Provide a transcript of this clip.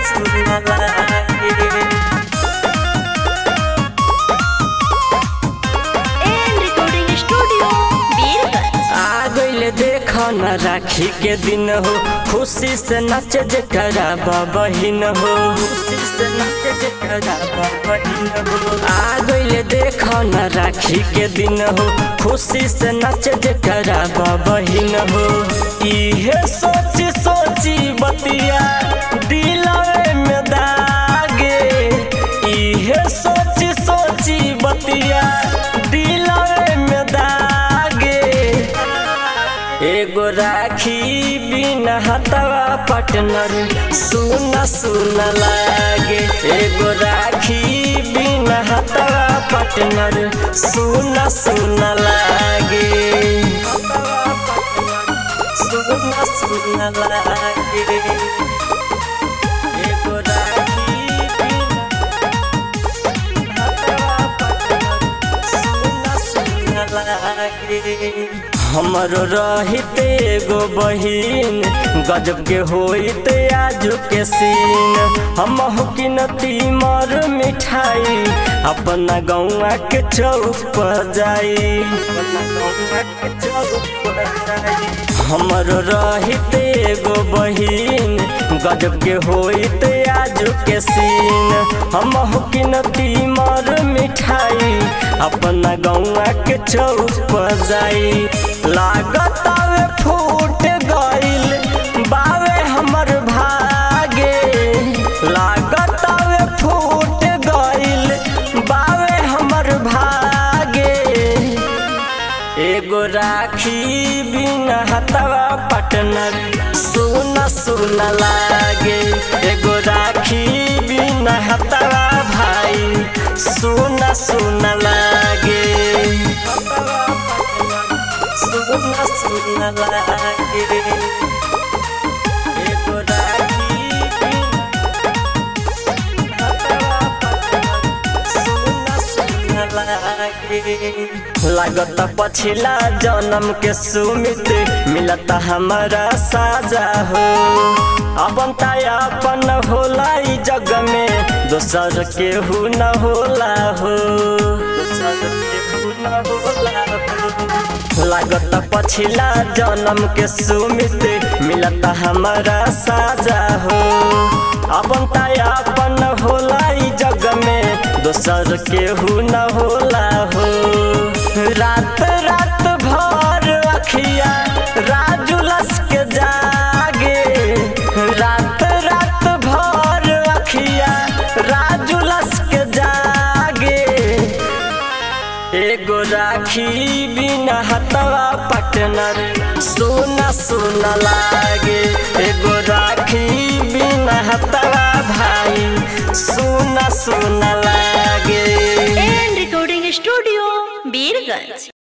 सुना लागे and recording studio Birgunj आ गइले देख न राखी के दिन हो खुशी से नच जकरा बहिन हो खुशी से नच जकरा बहिन हो आ गइले देख न राखी के दिन हो खुशी से नच जकरा बहिन हो इहे सोची सोची बतिया दिलवे में दागे इहे सोची सोची बतिया दिलवे में दागे एगो राखी बिना हतवा पटनर सुना सुना लागे एगो राखी बिना हतवा पटनर सुना सुना लागे सुना सुना लागे एगो राखी बिना सुना सुना लागे हमरो रहिते एगो बहिन गजब के होइते आजू के सीन हम किनती मर मिठाई अपना गौआ के चौक पर जाई अपना गौआ के चौक पर जाई हमरो रहिते एगो बहिन गजब के होइते आजू के सीन हम किनती मर मिठाई अपना गौआ के चौक पर जाई लागत आवे फूट गइल बावे हमर भागे लागत आवे फूट गइल बावे हमर भागे एगो राखी बिना हतवा पटनर सुना सुना लागे एगो राखी बिना हतवा भाई सुना सुना लागे सुना सुना लागे एगो राखी बिना हतवा पटनर सुना सुना लागे लागत पछिला जन्म के सुमित मिलत हमारा साजा हो अपन ताया अपन होला ई जग में दोसर केहू न होला हो दोसर केहू न होला हो लागत पछिला जन्म के सुमित मिलत हमारा साजा हो अपन ताया अपन होला ई जग में दोसर केहू न होला हो रात रात भर अखिया राजू लस के जागे रात रात भर अखिया राजू लस के जागे एगो राखी बिना हतवा पटनर सोना सोना लागे एगो राखी बिना हतवा भाई सोना सोना लागे एंड रिकॉर्डिंग स्टूडियो बीरगंज